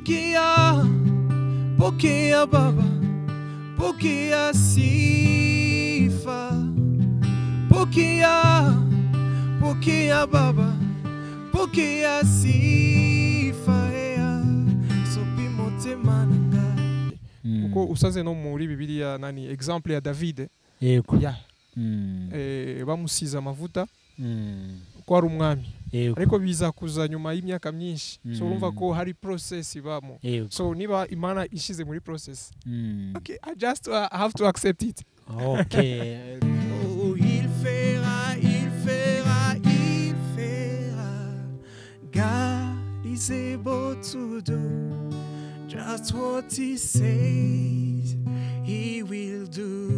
Porque pokea baba pokea sifa pokea pokea baba pokea sifa ea sopi motema na ngai kuko usanze no muri bibiliya nani exemple ya davide yego ya eh, bamusize amavuta ko ari umwami yego ariko biza kuza nyuma y'imyaka myinshi so urumva ko hari process ibamo yego so niba imana ishize muri process Okay, I just uh, have to accept it. okay Oh, il fera, il fera, il fera. God is able to do just what He says He will do.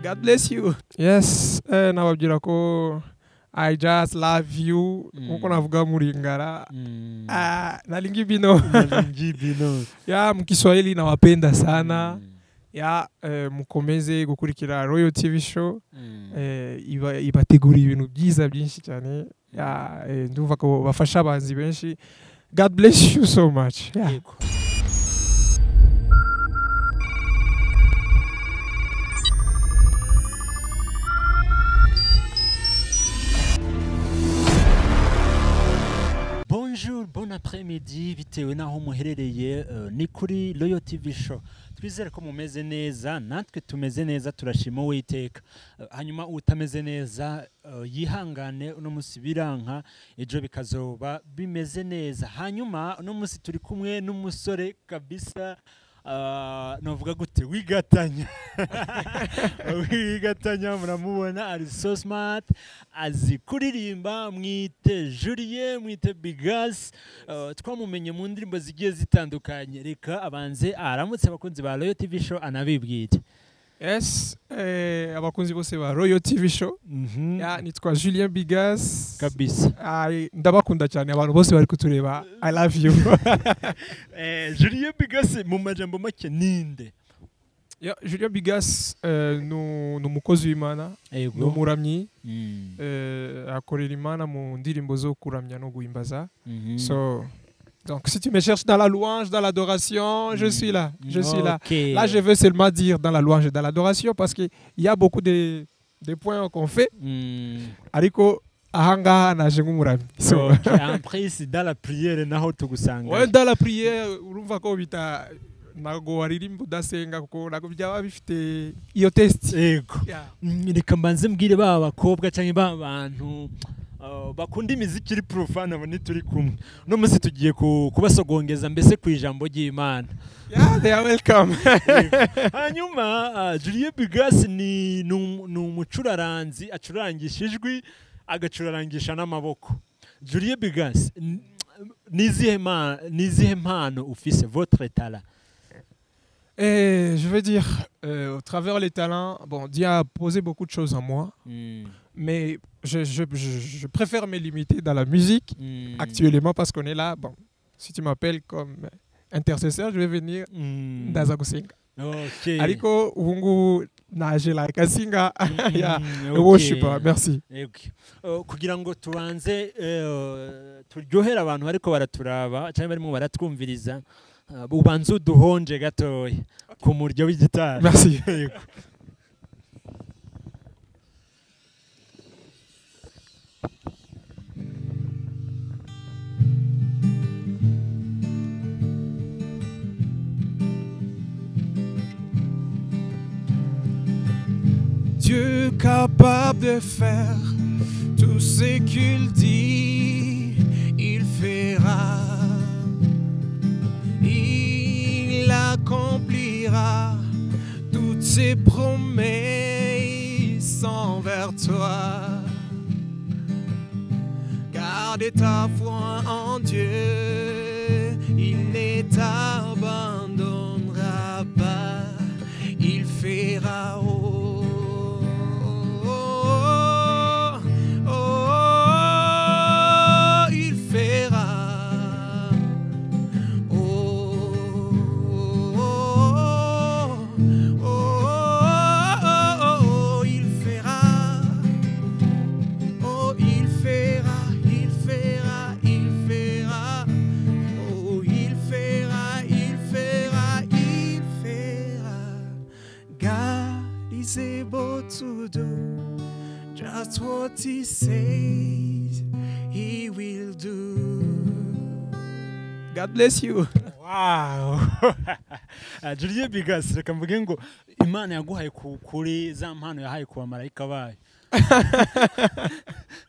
God bless you. Yes, eh, nababwira ko I just love you. Mm. Nkuko navuga muri ngara. Mm. Ah, nalingi bino. Ngibino. ya mkiswahili nawapenda sana. Mm. ya eh, mukomeze gukurikira royal tv show Mm. eh, iba- ibategurira ibintu byiza byinshi cyane ya eh, ndumva ko bafasha abahanzi benshi god bless you so much yeah. yego Bonjour, bon après-midi, bitewe n'aho muherereye eh, ni kuri Royal TV Show. Twizere ko mumeze neza, natwe tumeze neza, turashima Uwiteka. Eh, Hanyuma utameze neza eh, yihangane uno munsi biranka, ejo bikazoba bimeze neza. Hanyuma uno munsi turi kumwe n'umusore kabisa ah, navuga gute wigatanya wigatanya muramubona ari so smart azi kuririmba mwite Julien mwite Bigas uh, twamumenye mu ndirimbo zigiye zitandukanye reka abanze aramutse abakunzi ba Royal TV show anabibwire yes eh, abakunzi bose ba royal tv show Mhm. ya nitwa julien bigas kabisa Ai, ndabakunda cyane abantu bose bari kutureba i love you eh, Julien Bigas mu majambo make ninde Ya, julien bigas eh, nu- ni umukozi w'imana ni yego umuramyi Mm. eh, akorera imana mu ndirimbo zo kuramya no guhimbaza Mhm. So, donc, si tu me cherches dans la louange, dans l'adoration, je suis là. Je suis là. Ok. Là, je veux seulement dire dans la louange et dans l'adoration parce qu'il y a beaucoup de, de points qu'on fait. Mm. Ariko, ahanga na jengumurami. So, Ok, après c'est dans la prière naho tugusanga ouais, dans la prière, urumva ko bita ntago waririmba udasenga kuko ntago byaba bifite iyo test. yego Yeah. Mm, reka mbanze mbwire ba bakobwa cyangwa ba bantu uh, bakunda imiziki iri profane abo ni turi kumwe uno munsi tugiye ku- kubasogongeza mbese ku ijambo ry'imana Yeah, they are welcome. hanyuma uh, Julien Bigas ni ni um- ni umucuraranzi acurangisha ijwi agacurarangisha n'amaboko Julien Bigas n- ni izihe ma- ni izihe mpano ufise votre talent Et je veux dire, euh, au travers les talents, bon, Dieu a posé beaucoup de choses en moi. mais je, je, je, je préfère me limiter dans la musique actuellement parce qu'on est là. Bon, si tu m'appelles comme intercesseur, je vais venir Mm. dans Zagosinga. Ok. Ariko Wungu Najela Kasinga, ya Mm, le ok. worship, merci. Yego. Eh, kugira ngo tubanze eh, turyohere abantu bariko baraturaba cyangwa barimo baratwumviriza eh, ubanze uduhonje gatoya ku muryo w'igitari Merci. Yego. Dieu capable de faire tout ce qu'il dit, il fera. Il accomplira toutes ses promesses envers toi. Garde ta foi en Dieu, il ne t'abandonnera pas il fera oh, oh, oh, oh, il fera oh, oh, oh, oh, oh, oh, il fera oh, il fera, il fera, il fera. Oh, will do just what he says he will do. God bless you. wow juliye bigasi reka mvuge ngo imana yaguhaye ku kuri za mpano yahaye ku bamarayika bayo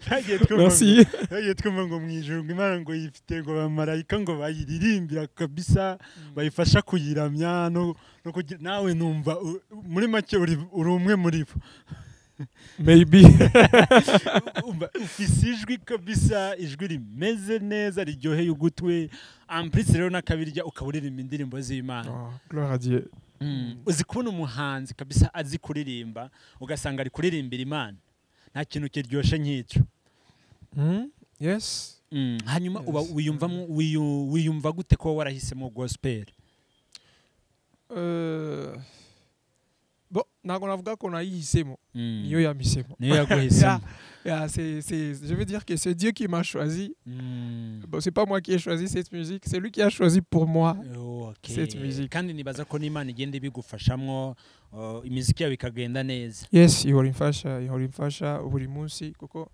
Twagiye twumva ngo- Merci. twagiye twumva ngo mu ijoro ngo imana ngo yifite ngo bamarayika ngo bayiririmbira kabisa bayifasha kuyiramya no, no kugira nawe numva u- muri make uri, uri umwe muri bo Maybe. umva ufise ijwi kabisa ijwi rimeze neza riryoheye ugutwi ampurisi rero n'akabirya ukaba uririmba indirimbo z'imana Oh, gloire à Dieu. Mm. uzi kubona umuhanzi kabisa azi kuririmba ugasanga ari kuririmbira imana nta kintu kiryoshye nk'icyo Hmm? Yes. Mm, hanyuma uba Yes. wiyumvamo wiyu- wiyumva gute kuba warahisemo gospel Euh... Bon, ntabwo navuga ko nayiyisemo Mm. niyo yamisemo niyo yaguhisemo Yeah, c'est- c'est- je veux dire que c'est Dieu qui m'a choisi Mm. bon, c'est pas moi qui ai choisi cette musique c'est lui qui a choisi pour moi Okay. Cette musique. kandi nibaza ko n'imana igenda ibigufashamo uh, imiziki yawe ikagenda neza yes ihora imfasha ihora imfasha buri munsi kuko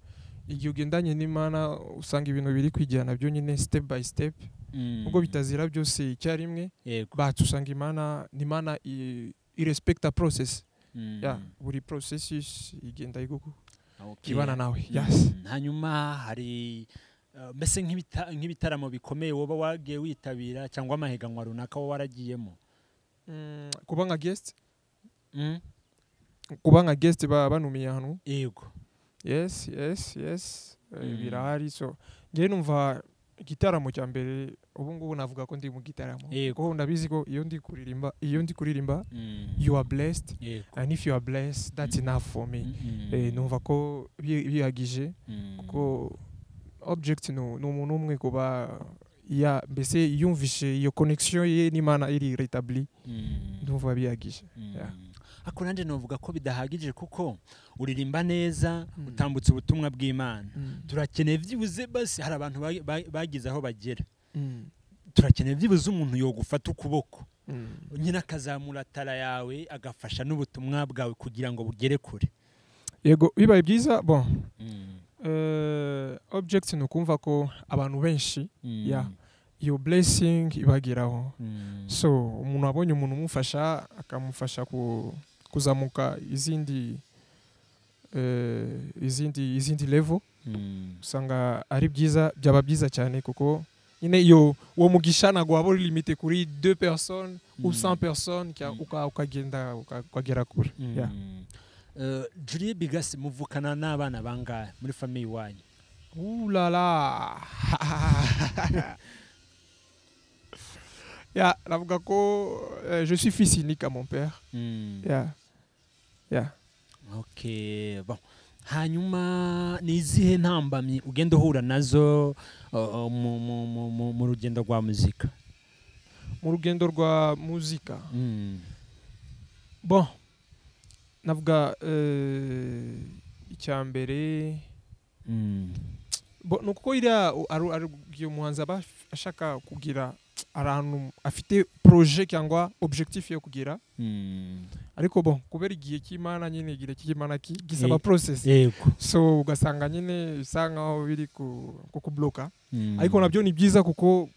igihe ugendanye n'imana usanga ibintu biri kwijyana byonyine step by step Mm. ubwo bitazira byose icyarimwe yego but usanga imana n'imana i- irespecta process Mm. yeah, buri processus igenda igu- Okay. ibana nawe Mm. yes hanyuma hari uh, mbese nk'ibita- nk'ibitaramo bikomeye woba wagiye witabira cyangwa amahiganwa runaka wowe waragiyemo Mm, kuba nka guest Mm. kuba nka guest ba- banumiye ahantu yego yes yes yes Eh, Mm. birahari so ngewe numva igitaramo cya mbere ubu ngubu navuga ko ndi mu gitaramo Yego. kuko ndabizi ko iyo ndi kuririmba iyo ndi kuririmba Mm. you are blessed yego and if you are blessed that's Mm. enough for me Mm. Eh, numva ko bi- bihagije Mm. kuko object ni ni umuntu umwe kuba ya mbese yumvishe iyo connection ye n'imana iri retabli Mm. ndumva bihagije Yeah. Mm. ariko nanjye navuga ko bidahagije kuko uririmba neza Mm. utambutse ubutumwa bw'imana Mm. turakeneye byibuze basi hari abantu ba- ba- bagize aho bagera Mm. turakeneye byibuze umuntu yogufata ukuboko Mm. nyine akazamura tara yawe agafasha n'ubutumwa bwawe kugira ngo bugere kure yego bibaye byiza bon Eh, object ni ukumva ko abantu benshi Mm. Yeah. iyo blessing ibageraho Mm. so umuntu abonye umuntu umufasha akamufasha ku- kuzamuka izindi eh, izindi izindi level Mm. usanga ari byiza byaba byiza cyane kuko nyine iyo uwo mugisha ntabwo waba uri limite kuri deux personnes ou Mm. 100 personnes cya- Mm. uka- ukagenda uka- ukagera kure Mm. Yeah. Eh, Julie Bigasi muvukana n'abana bangahe muri famiye iwanyu ulala ya navuga ko eh, je suis fils unique à mon père Mm. ya ya Okay, bon. hanyuma ni izihe ntambamyi ugenda uhura nazo uh, mu, mu, mu, mu, mu rugendo rwa muzika mu rugendo rwa muzika mm. bon navuga eh, icya mbere Mm. bo ni uko iriya u- ari ari uyu muhanzi aba af- ashaka kugira ahantu afite projet cyangwa objectif yo kugira Mm. ariko bon kubera igihe cy'imana nyine igihe cy'imana ki- gisaba process yego so ugasanga nyine bisa nkaho biri ku- kukubloka Mm. ariko nabyo ni byiza kuko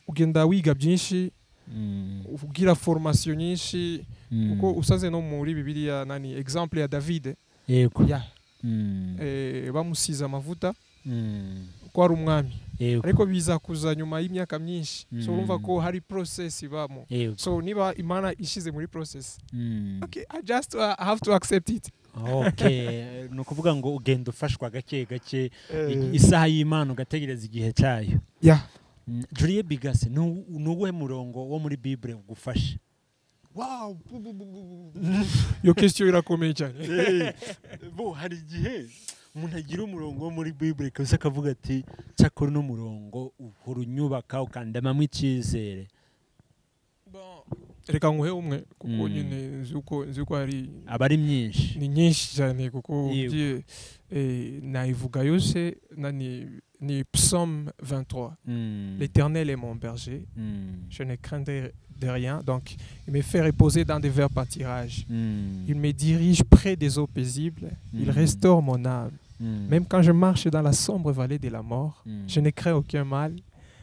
ugenda wiga byinshi Mm. ugira formation nyinshi Mm. kuko usaze no muri bibiliya nani exemple ya david yego ya Mm. eh, bamusize amavuta Mm. ko ari umwami yego ariko biza kuza nyuma y'imyaka myinshi so Mm. urumva ko hari process ibamo yego so niba imana ishize muri process Mm. okay, i just uh, have to accept it okay ni ukuvuga ngo ugenda ufashwa gake gake isaha y'imana ugategereza igihe cyayo yeah. Mm. Julie Bigasi ni u- ni uwuhe murongo wo muri bibure ugufasha wow. iyo question irakomeye cyane bo hari igihe umuntu agira umurongo wo muri bibure kabisa akavuga ati cyakora uno murongo uhora unyubaka ukandamamo icyizere reka nguhe umwe kuko Mm. nyine nzi uko- nzi ko hari aba ari myinshi ni nyinshi cyane kuko Yego. ugiye eh, nayivuga yose nani ni psaume 23. Mm. L'Éternel est mon berger, Mm. je ne crains de, de rien. Donc, il me fait reposer dans des verts pâtirages. Mm. Il me dirige près des eaux paisibles. Il Mm. restaure mon âme. Mm. Même quand je marche dans la sombre vallée de la mort, Mm. je ne crains aucun mal,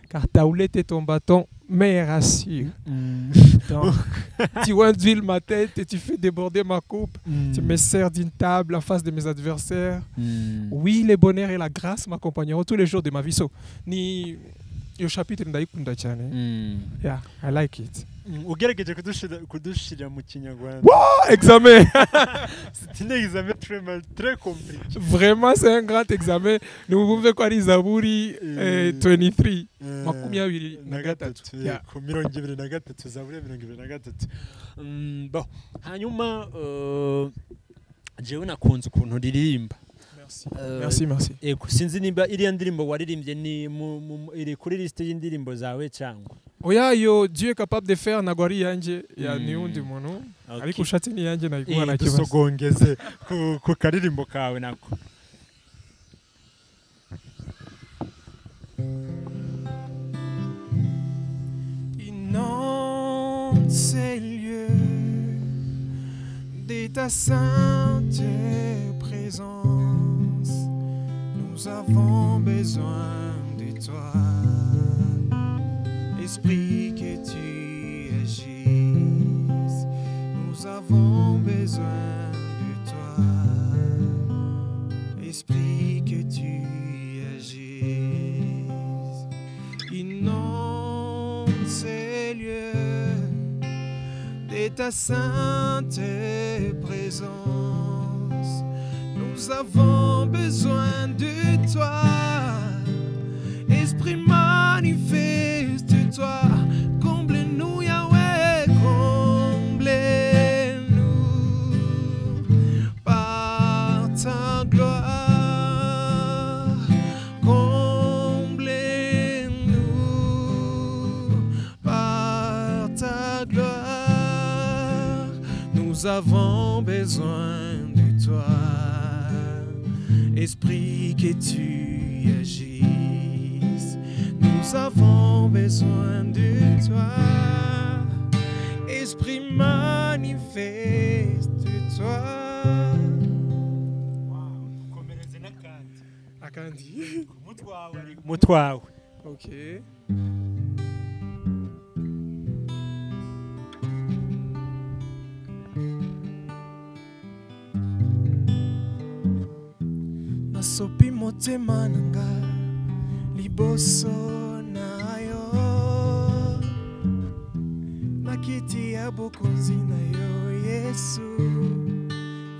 car ta houlette et ton bâton me rassurent. Mm. Donc, tu induis ma tête et tu fais déborder ma coupe. Tu me sers d'une table en face de mes adversaires. Mm. Oui, le bonheur et la grâce m'accompagneront tous les jours de ma vie. So, ni yo chapitre ndayikunda cyane. Mm. Yeah, I like it. Mm, ugerageje kudushira- kudushira mu kinyarwanda Oh, examen. c'est un examen très mal très compliqué Vraiment, c'est un grand examen. Nous pouvons quoi les Zaburi eh, 23. Eh, Makumi abiri na gatatu. eh, Yeah. ku mirongo ibiri na gatatu zaburi ya mirongo ibiri na gatatu Mm, bon hanyuma eh, jewe nakunze ukuntu uririmba Merci. Eh, Merci, merci. ego sinzi nimba iriya ndirimbo waririmbye ni mu- mu- mu- iri kuri lisite y'indirimbo zawe cyangwa Oya yo Dieu est capable de faire nagwari yanjye ya Mm. niundi muntu Okay. ariko ushatse ni yanjye nayikuha Eh, nta kibazo. dusogongeze ku- ku karirimbo kawe nako Inonde ces lieux de ta sainte présence. Nous avons besoin de toi, Esprit que tu agisses. Nous avons besoin de toi, Esprit que tu agisses. Inonde ces lieux de ta sainte présence. Nous avons besoin de toi. Esprit manifeste-toi. Comble-nous, Yahweh, comble-nous par ta gloire. Comble-nous par ta gloire. Nous avons besoin de toi, Esprit que tu agisses. Nous avons besoin de toi, Esprit manifeste-toi. Akandi. mutwawe Okay. nasopi motema na nga liboso na yo na kiti ya bokonzi na yo yesu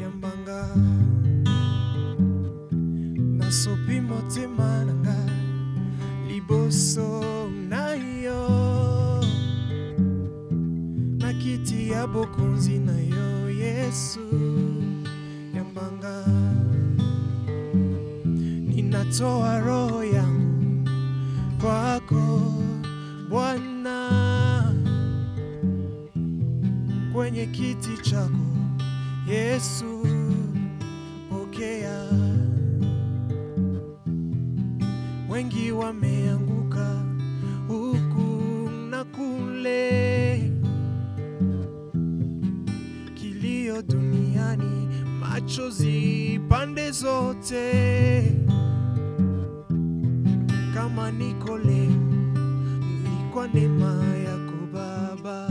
yambanga nasopi motema na nga liboso na yo na kiti ya bokonzi na yo yesu yambanga ninatoa roho yangu kwako Bwana, kwenye kiti chako Yesu, pokea. Wengi wameanguka huku na kule, kilio duniani, machozi pande zote. Kama niko leo, ni kwa neema yako Baba.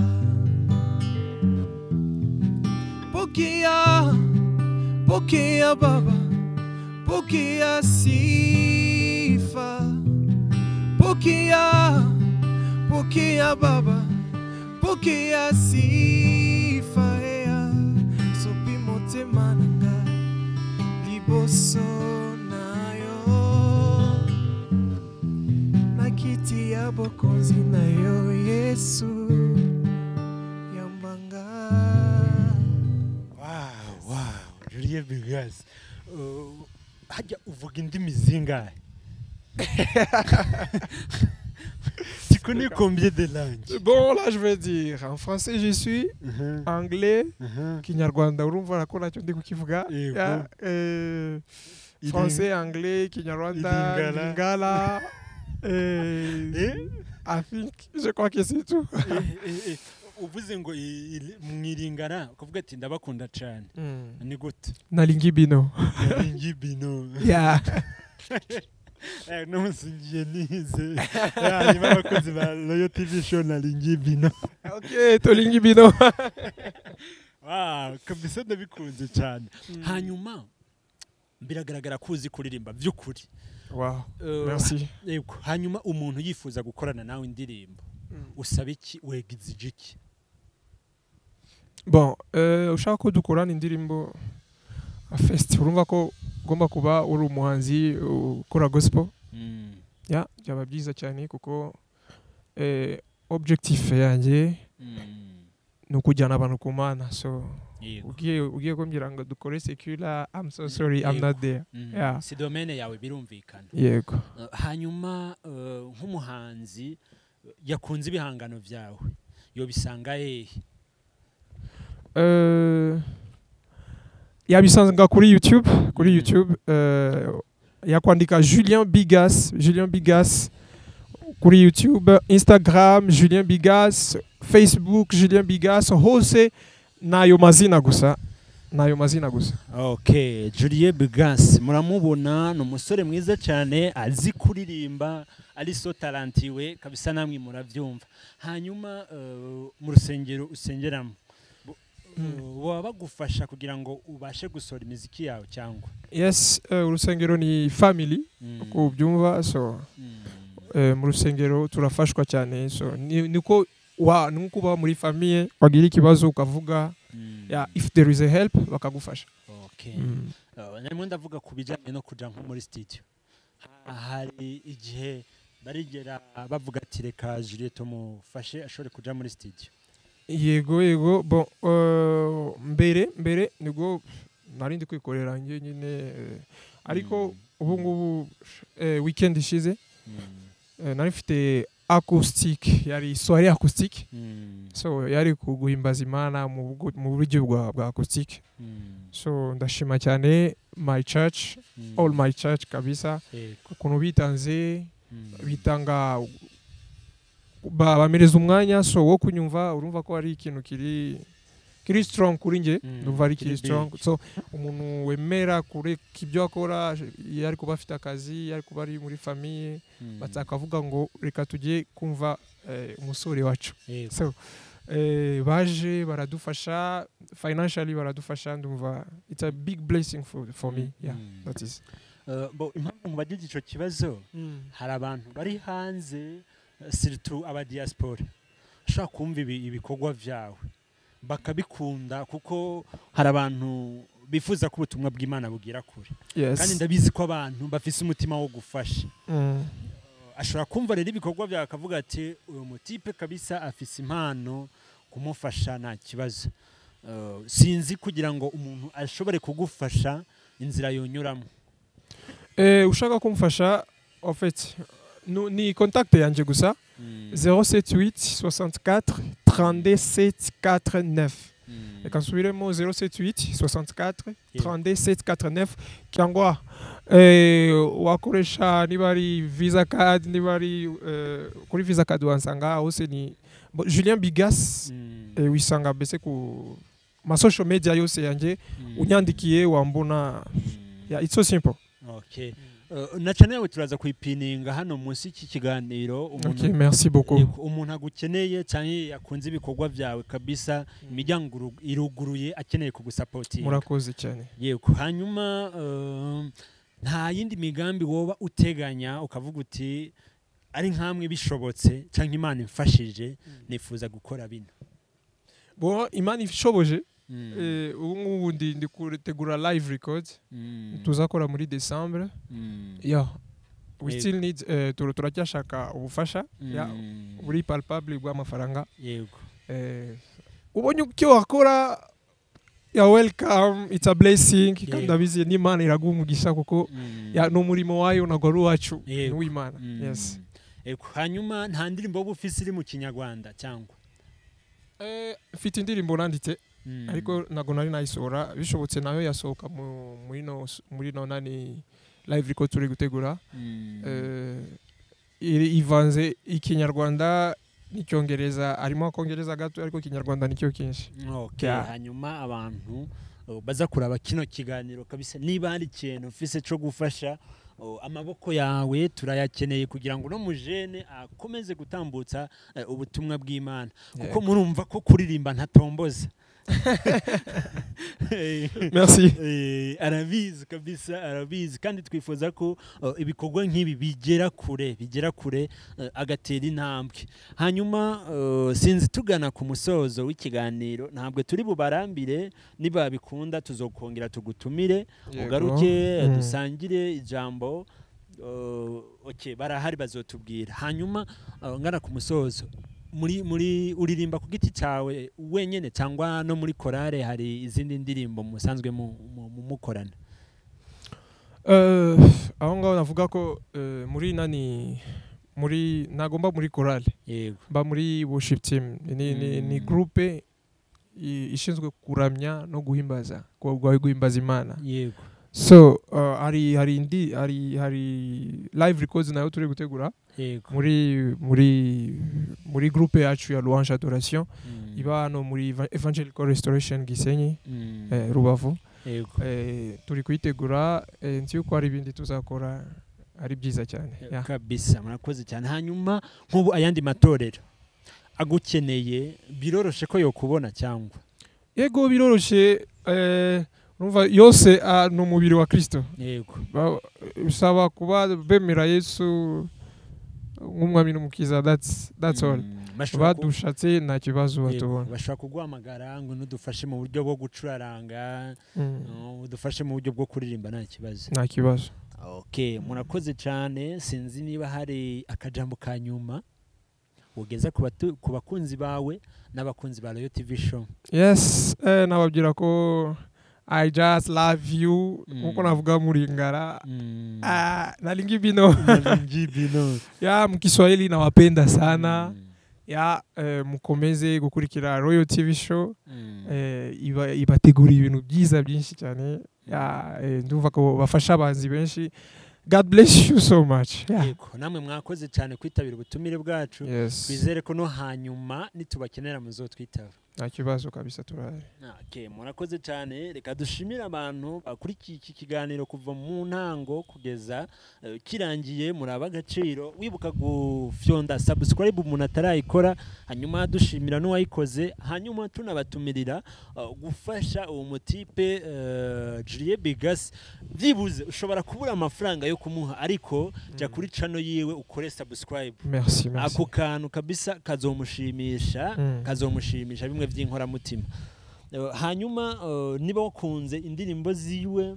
Pokea, pokea Baba, pokea sifa. Pokea, pokea Baba, pokea sifa. Ea, sopi motema nanga, liboso nayo na kiti ya bokonzi na yo yesu yambanga Wow, wow, Julia Bigas. Uh, hajya uvuga indimi zingahe? tu connais combien de langues? Bon là je vais dire en français je suis Mhm, anglais mhm. kinyarwanda urumva nako nacyo ndi kukivuga Yego. Yeah, eh, français, anglais, Kinyarwanda, Lingala. Lingala. et- I think, je crois que c'est tout. uvuze ngo i- i- mwiringana kuvuga ati ndabakunda cyane ni gute Nalingibino. ingibino Yeah. n'umunsi ngiye nize hanyuma abakozi ba royo tivi show na ringibino ok, Tolingibino. Wow, kabisa ndabikunze cyane hanyuma biragaragara ko uzi kuririmba by'ukuri wow, Eh, merci. yego. hanyuma umuntu yifuza gukorana nawe indirimbo usaba iki wega izije iki bon euh, ushaka ko dukorana indirimbo fest urumva ko ugomba kuba uri umuhanzi ukora gospel ya byaba byiza cyane kuko eh, objectif yanjye ni ukujyana abantu ku mana so Yego. ugiye ugiye kumbwira ngo dukore secular i'm so sorry i'm not there Mm. Yeah. si domene yawe birumvikana yego Eh, hanyuma eh, nk'umuhanzi eh, yakunze ibihangano byawe yobisanga hehe Euh, yabisanga kuri youtube kuri Mhm. youtube euh, yakwandika julien bigas julien bigas kuri youtube instagram julien bigas facebook julien bigas hose nayo mazina gusa nayo mazina gusa Okay, Julie Bigas muramubona ni umusore mwiza cyane azi kuririmba ari so tarantiwe kabisa namwe murabyumva hanyuma eh, mu rusengero usengeramo bu- eh, baba bagufasha kugira ngo ubashe gusohora imiziki yawe cyangwa yes eh, urusengero ni family Mm, uko ubyumva so mm, eh, mu rusengero turafashwa cyane so ni- niko wa nuko uba muri famiye wagira ikibazo ukavuga mm. yeah, if there is a help bakagufasha Okay. mm. Eh, Narimo ndavuga ku bijyanye no kujya nko muri studio Ha- hari igihe barigera bavuga ati reka Juliet mufashe ashobore kujya muri studio yego yego bon euh, mbere mbere nibwo nari ndi kwikorera njye nyine eh, ariko ubu ngubu eh, weekend ishize Mm. eh, nari mfite acoustic yari soirée acoustic Mm. so yari kuguhimbaza imana mu bwo- mu buryo bwa bwa acoustic Mm. so ndashima cyane my church Mm. all my church kabisa Yego. ukuntu bitanze Mm. bitanga ba- bamereza umwanya so wo kunyumva urumva ko ari ikintu kiri kiri strong kuri njye Mm, ndumva ari kiri kiri strong so umuntu wemera kureka ibyo akora iyo ari kuba afite akazi iyo ari kuba ari muri famiye Mm. batakavuga ngo reka tujye kumva eh, umusore wacu Yego. so eh, baje baradufasha financially baradufasha ndumva it's a big blessing for, for me yeah Mm. that is Eh, bo impamvu mu bagize icyo kibazo hari abantu bari hanze eh, siritu abadiyasipora ushobora kumva ibi- ibikorwa byawe bakabikunda kuko hari abantu bifuza ko ubutumwa bw'imana bugera kure kandi yes ndabizi ko abantu bafise umutima wo gufasha Mm. ashobora kumva rero ibikorwa byawe akavuga ati uyu mutipe kabisa afise impano kumufasha nta kibazo Eh, sinzi kugira ngo umuntu ashobore kugufasha inzira yonyuramo Eh, ushaka kumfasha en fait nu- ni contact yanje gusa 078 64 37 49 reka nsubiremo 078 64 37 49 cyangwa eh, wakoresha niba ari visa card niba ari eh, kuri visa card wansanga hose ni Bo- julien bigas eh, wisanga mbese ku ma social media yose yanje unyandikiye wambona yeah, it's so simple Okay. Eh, na cyane yawe turaza kuyipininga hano munsi y'iki kiganiro okay, umuntu merci beaucoup Yego, umuntu agukeneye cyane akunze ibikorwa byawe kabisa imiryango iru- iruguruye akeneye kugusapotinga murakoze cyane yego hanyuma eh, nta yindi migambi woba uteganya ukavuga uti ari nk'amwe bishobotse cyangwa imana imfashije nifuza gukora bino bon imana ishoboje Mm, eh, ubu ngubu ndi ndi gutegura live record mm, tuzakora muri decembre mm, yeah. we Yego. still need eh, tur- turacyashaka ubufasha yeah, mm, buri palpable bw'amafaranga yego eh, ubonye icyo wakora ya welcome it's a blessing kandi Yego. ndabizi n'imana iraguha umugisha kuko Mm, ya, ni umurimo wayo ntabwo ari uwacu ni Yego. uw'imana mm. yes Yego, hanyuma nta ndirimbo woba ufise iri mu kinyarwanda cyangwa Eh, mfite indirimbo nanditse ariko ntabwo nari nayisora bishobotse nayo yasohoka muri no nani live ko turi gutegura ivanze ikinyarwanda n'icyongereza harimo akongereza gato ariko ikinyarwanda nicyo kinshi hanyuma abantu baza kuraba kino kiganiro kabisa niba hari ikintu ufise cyo gufasha amaboko yawe turayakeneye kugira ngo uno mujene akomeze gutambutsa ubutumwa bw'imana kuko murumva ko kuririmba ntatomboza merci arabizi kabisa arabizi kandi twifuza ko ibikorwa nk'ibi bigera kure bigera kure agatera intambwe hanyuma sinzi tugana ku musozo w'ikiganiro ntabwo turi bubarambire niba bikunda tuzokongera tugutumire ugaruke dusangire ijambo barahari bazotubwira hanyuma ngana ku musozo muri muri uririmba ku giti cyawe wenyine cyangwa no muri korale hari izindi ndirimbo musanzwe mukorana aho ngaho navuga ko muri nani muri nagomba muri korale mba muri worship team ni groupe ishinzwe kuramya no guhimbaza kuba guhimbaza imana yego so hari hari indi hari hari live records nayo turi gutegura muri muri muri groupe yacu ya louange adoration iba hano muri evangelical restoration gisenyi rubavu turi kuyitegura nzi yuko hari ibindi tuzakora ari byiza cyane kabisa murakoze cyane hanyuma nk'ubu ayandi matorero agukeneye biroroshe ko yokubona cyangwa yego biroroshe urumva yose ni umubiri wa kirisito bisaba kuba bemera yesu nk'umwami n'umukiza datsi oru badushatse nta kibazo batubona bashobora kuguhamagara ngo n'udufashe mu buryo bwo gucuraranga udufashe mu buryo bwo kuririmba nta kibazo nta kibazo oke murakoze cyane sinzi niba hari akajambo ka nyuma ugeza ku bakunzi bawe n'abakunzi ba royo tivi show yesi nababwira ko I just love you nkuko mm. navuga mulingara mm. ah, nalingi bino nalingi bino ya mkiswahili nawapenda sana mm. ya eh, mukomeze gukurikira Royal TV show mm. eh, iba ibategura ibintu byiza byinshi cyane ya eh, ndumva ko bafasha abanzi benshi God bless you so much. Yego, namwe mwakoze cyane kwitabira ubutumire bwacu. Bizere ko no hanyuma nitubakenera muzotwitaba. Nta kibazo kabisa turahari. Okay, murakoze cyane. Reka dushimire abantu bakurikiye iki kiganiro kuva mu ntango kugeza kirangiye muri abagaciro. Wibuka gufyonda subscribe umuntu atarayikora, hanyuma dushimira n'uwayikoze, hanyuma tunabatumirira gufasha uwo mutipe Julie Bigas. Byibuze ushobora kubura amafaranga yo kumuha ariko jya kuri cano yiwe ukore subscribe merci, merci. ako kantu kabisa kazomushimisha mm. kazomushimisha bimwe by'inkoramutima uh, hanyuma uh, niba wakunze indirimbo ziwe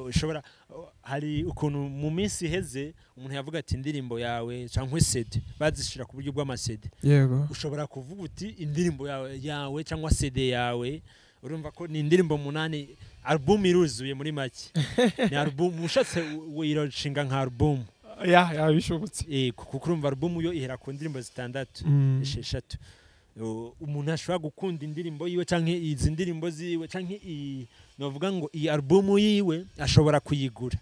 ushobora uh, hari ukuntu mu minsi iheze umuntu yavuga ati indirimbo yawe cyangwa sede bazishyira ku buryo bw'amasede yego ushobora kuvuga uti indirimbo yawe, yawe cyangwa sede yawe urumva ko ni indirimbo munani alubumu iruzuye muri make ni alubumu ushatse wirashinga nka alubumu ya bishobotse kuko urumva alubumu yo ihera ku ndirimbo zitandatu esheshatu umuntu ashobora gukunda indirimbo yiwe cyangwa izi ndirimbo ziwe cyangwa iyi navuga ngo iyi alubumu yiwe ashobora kuyigura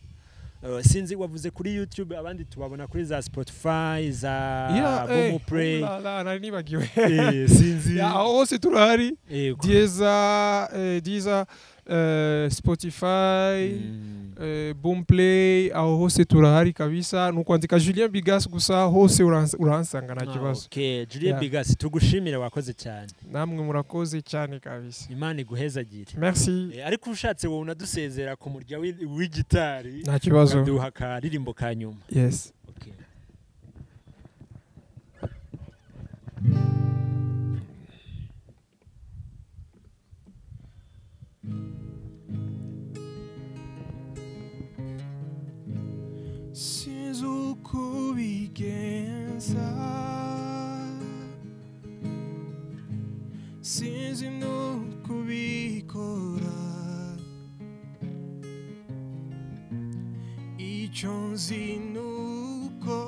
sinzi wavuze kuri youtube abandi tubabona kuri za spotify za bomu play nari nibagiwe sinzi aho hose turahari diza diza spotify bomu play aho hose turahari kabisa ni ukwandika julien bigas gusa hose urahansanga nta kibazo julien bigas tugushimire wakoze cyane namwe murakoze cyane kabisa imana iguhezagire merci ariko ushatse wowe unadusezera ku murya w'igitari nta kibazo ukaduha akaririmbo ka nyuma yes sinzi uko ubigenza sinzi n'uko ubikora icyo nzi ni uko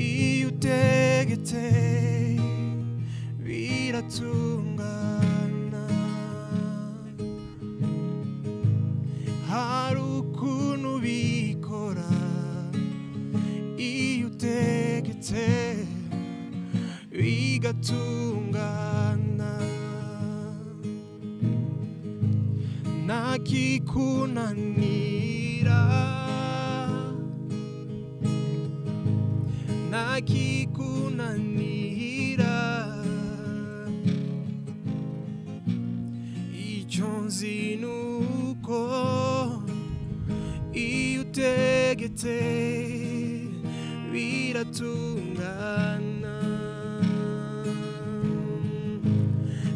iyo utegetse bira biratungana hari ukuntu bikora iyo utegetse bigatungana ntakikunanira ntakikunanira icyo nzi ni uko iyo utegetse biratungana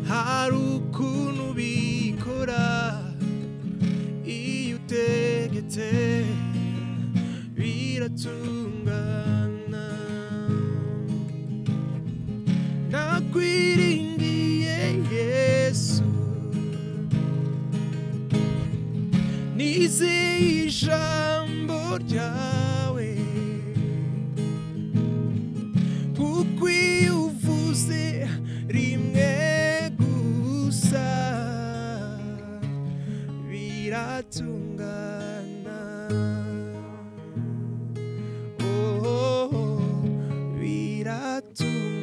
hari ukuntu bikora iyo utegetse biratungana nakwiringiye yesu nizeye ijambo ryawe kuko iyo uvuze rimwe gusa biratungana oh, biratungana